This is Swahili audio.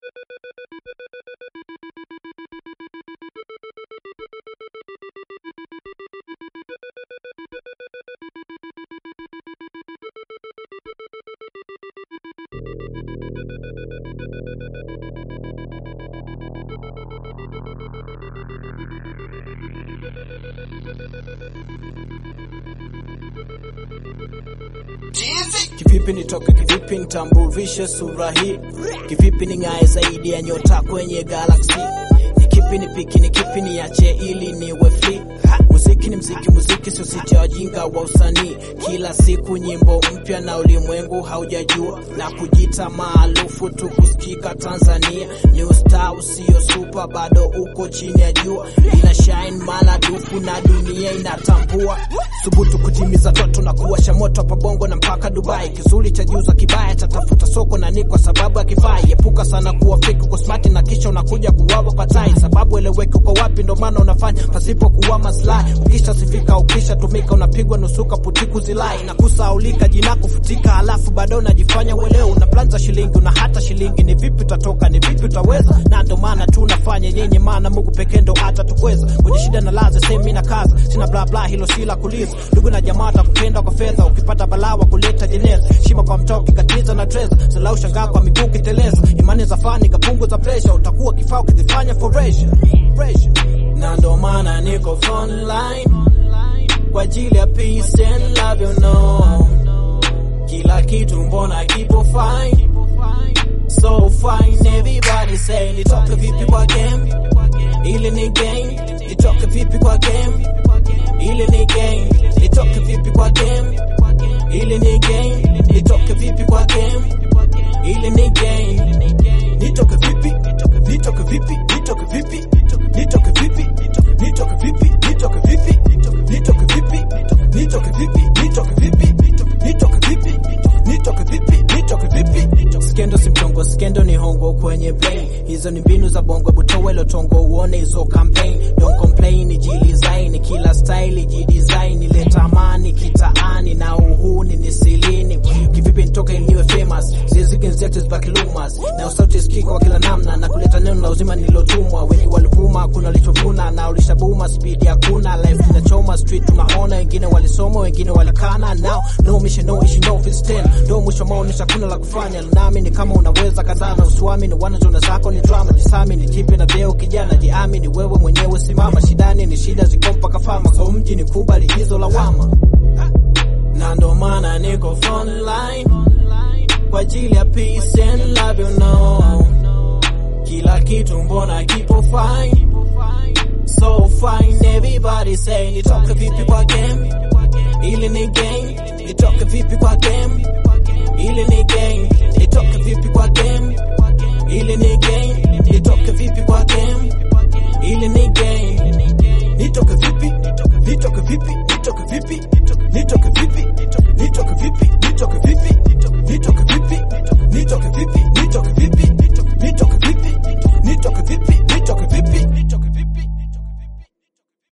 Kivipi nitoke, kivipi nitambulishe sura hii, kivipi ning'ae zaidi ya nyota kwenye galaksi, ni kipi nipiki, ni kipi niache ili niwe free. Muziki ni mziki, muziki sio siti ya wajinga wa usanii. Kila siku nyimbo mpya na ulimwengu haujajua, na kujita maarufu tu kusikika Tanzania. Ni ustaa usio super, bado uko chini ya jua, ina shine maradufu na dunia inatambua. Thubutu kutimiza ndoto na kuwasha moto hapa Bongo na mpaka Dubai. Kizuri cha jiuza kibaya chatafuta soko na ni kwa sababu ya kifai. Epuka sana kuwa fake, uko smart na kisha unakuja kuwawa kwa tai, sababu eleweki uko wapi, ndo maana unafanya pasipo kuwa maslahi. Ukisha sifika, ukisha tumika, unapigwa nusuka putiku zilai na kusaulika, jina kufutika, halafu bado unajifanya uelewe. Una plan za shilingi, una hata shilingi, ni vipi utatoka, ni vipi utaweza? Na ndo maana tunafanya yenye maana, Mungu pekee ndo atatukweza kwenye shida na laza, semi na kaza, sina bla bla, hilo si la kuliza. Ndugu na jamaa watakupenda kwa fedha, ukipata balaa wa kuleta jeneza, shima kwa mtao kikatiza na treza, salau shangaa kwa miguu kiteleza, imani za fani kapunguza pressure, utakuwa kifaa ukizifanya for pressure, pressure. Na ndo maana niko frontline kwa ajili ya peace and love, you know, kila kitu mbona kipo fine, so fine, everybody say nitoke vipi kwa game, ili ni game, nitoke vipi kwa game, ili ni game, nitoke vipi kwa game, ili ni game, nitoke vipi kwa game, ili ni game, nitoke vipi, nitoke vipi, nitoke vipi, nitoke vipi, nitoke vipi, nitoke vipi, nitoke vipi, nitoke vipi, nitoke vipi, nitoke vipi, nitoke vipi, nitoke vipi. Skendo si mchongo, skendo ni hongo kwenye brain. Hizo ni mbinu za bongo, butowe lotongo, uone hizo campaign. Don't complain, jilizaini kila style, jidesign, ileta amani kitaani na uhuni ni silini. Kivipi nitoke ili niwe famous, ziziki zetu zibaki lumas, na usauti sikika kwa kila namna, na kuleta neno la uzima nililotumwa. Wengi walivuma, kuna walichovuna, na ulishabuma, speed hakuna, life inachoma, street tunaona, wengine walisoma, wengine walikana, now no mission, no issue, no fits ten, ndo mwisho maonesha kuna la kufanya, nami ni kama unaweza kadhaa na usiwamini, wanazona zako ni drama, jisami ni jipe na vyeo, kijana jiamini, wewe mwenyewe simama, shidani ni shida ziko mpaka fama, kwa mji ni kubali hizo lawama, na ndo maana niko frontline kwa ajili ya peace and love, you know, kila kitu mbona kipo fine, so fine, everybody say nitoke vipi kwa game